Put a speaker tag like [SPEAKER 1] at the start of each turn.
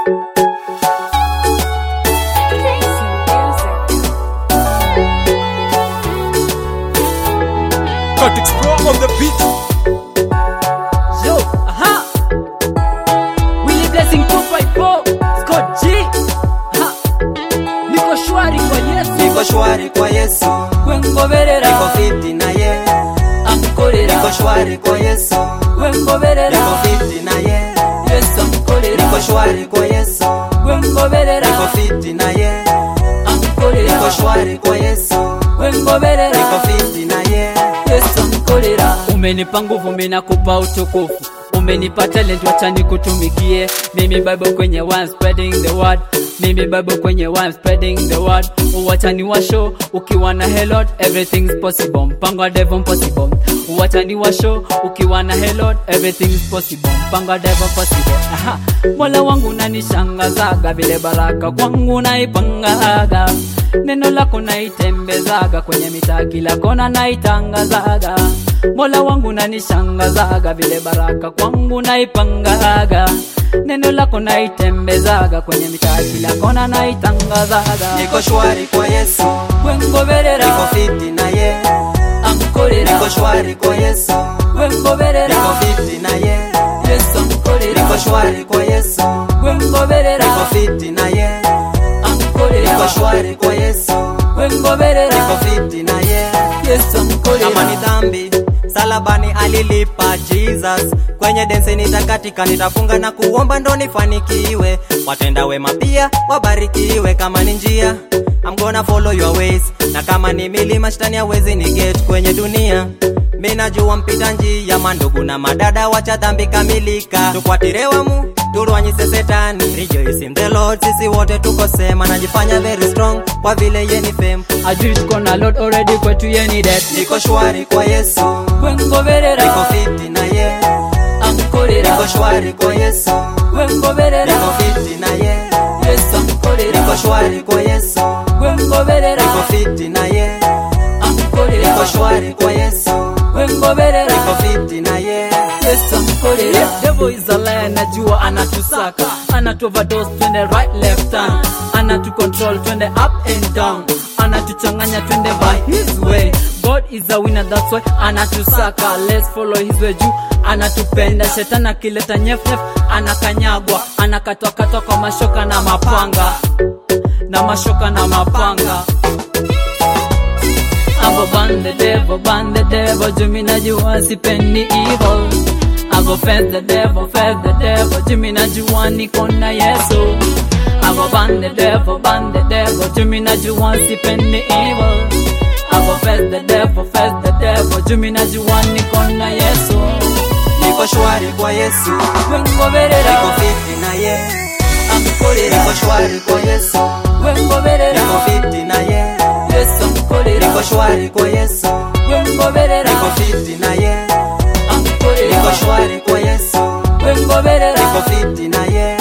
[SPEAKER 1] Cut explore on the beat.
[SPEAKER 2] Yo, aha. Willy Blessing 254, Scott G. Ha. Niko shwari kwa Yesu.
[SPEAKER 3] niko shwari kwa yesu
[SPEAKER 2] Wengoberera.
[SPEAKER 3] niko fiti na ye
[SPEAKER 2] Amukorera.
[SPEAKER 3] niko shwari kwa yesu
[SPEAKER 2] Wengoberera.
[SPEAKER 3] niko fiti na ye
[SPEAKER 2] Yesu amukorera.
[SPEAKER 3] niko shwari kwa yesu
[SPEAKER 2] Wengoberera.
[SPEAKER 3] niko fiti na ye
[SPEAKER 2] Amukorera.
[SPEAKER 3] niko shwari kwa yesu
[SPEAKER 2] Wengoberera.
[SPEAKER 3] niko fiti na ye
[SPEAKER 2] Yesu amukorera. Umenipa nguvu, mimi nakupa utukufu. Umenipa talent, wacha nikutumikie. Mimi Bible kwenye one spreading the word. Mimi Bible kwenye one spreading the word. Wacha ni washo ukiwa na helot, everything's possible. Mpango wa devil possible. Wacha ni washo ukiwa na helot, everything's possible. Mpango wa devil possible. Aha. Mola wangu nanishangazaga vile baraka kwangu naipangaga neno lako naitembezaga kwenye mitaa kila kona naitangazaga mola wangu nanishangazaga vile baraka kwangu naipangaga neno lako naitembezaga kwenye mitaa kila kona naitangazaga
[SPEAKER 3] niko shwari kwa yesu
[SPEAKER 2] wengoberera
[SPEAKER 3] niko fiti na ye
[SPEAKER 2] amukorera
[SPEAKER 3] niko shwari kwa yesu
[SPEAKER 2] wengoberera
[SPEAKER 3] niko fiti na ye
[SPEAKER 2] yesu amukorera
[SPEAKER 3] niko shwari kwa yesu
[SPEAKER 2] wengoberera
[SPEAKER 3] niko fiti na ye
[SPEAKER 2] amukorera
[SPEAKER 3] niko shwari kwa yesu
[SPEAKER 2] wengoberera
[SPEAKER 3] niko fiti na ye
[SPEAKER 2] yesu amukorera
[SPEAKER 3] kama ni dhambi salabani alilipa jesus kwenye dense nitakatika nitafunga na kuomba ndo nifanikiwe watenda wema pia wabarikiwe kama ni njia I'm gonna follow your ways na kama ni milima shetani hawezi ni get kwenye dunia mi najua mpita njia mandugu na madada wacha dhambi kamilika tukwatirewamu turwanyise setani rejoice in the lord sisi wote tuko sema najifanya very strong kwa vile yeni fame
[SPEAKER 2] ajui tuko na lot already kwetu yeni det
[SPEAKER 3] niko shwari kwa yesu
[SPEAKER 2] wengoberera
[SPEAKER 3] niko fiti na ye
[SPEAKER 2] amukorera
[SPEAKER 3] niko shwari kwa yesu
[SPEAKER 2] wengoberera
[SPEAKER 3] niko fiti na ye
[SPEAKER 2] yesu amukorera
[SPEAKER 3] niko shwari kwa yesu
[SPEAKER 2] wengoberera
[SPEAKER 3] niko fiti na ye
[SPEAKER 2] amukorera
[SPEAKER 3] niko shwari kwa yesu
[SPEAKER 2] wengoberera
[SPEAKER 3] niko fiti na ye
[SPEAKER 2] yesu amukorera devil is a liar najua anatusaka anatuoverdose twende right left hand anatucontrol twende up and down anatuchanganya twende by his way god is a winner that's why anatusaka let's follow his way juu anatupenda shetani akileta nyefnyef anakanyagwa anakatwakatwa kwa mashoka na mapanga na mashoka na mapanga Abo ban the devil, ban the devil, Jimmy najua sipendi evil. Abo fed the devil, fed the devil, Jimmy najua niko na Yesu. Abo ban the devil, ban the devil, Jimmy najua sipendi evil. Abo fed the devil, fed the devil, Jimmy najua niko na Yesu.
[SPEAKER 3] niko shwari kwa yesu
[SPEAKER 2] Wengoberera,
[SPEAKER 3] niko fiti na ye
[SPEAKER 2] amukorera,
[SPEAKER 3] niko shwari kwa yesu
[SPEAKER 2] wengoberera,
[SPEAKER 3] niko fiti na ye
[SPEAKER 2] Yesu amukorera,
[SPEAKER 3] niko shwari kwa yesu
[SPEAKER 2] wengoberera,
[SPEAKER 3] niko fiti na ye niko
[SPEAKER 2] amukorera,
[SPEAKER 3] shwari kwa yesu
[SPEAKER 2] wengoberera.
[SPEAKER 3] niko fiti na ye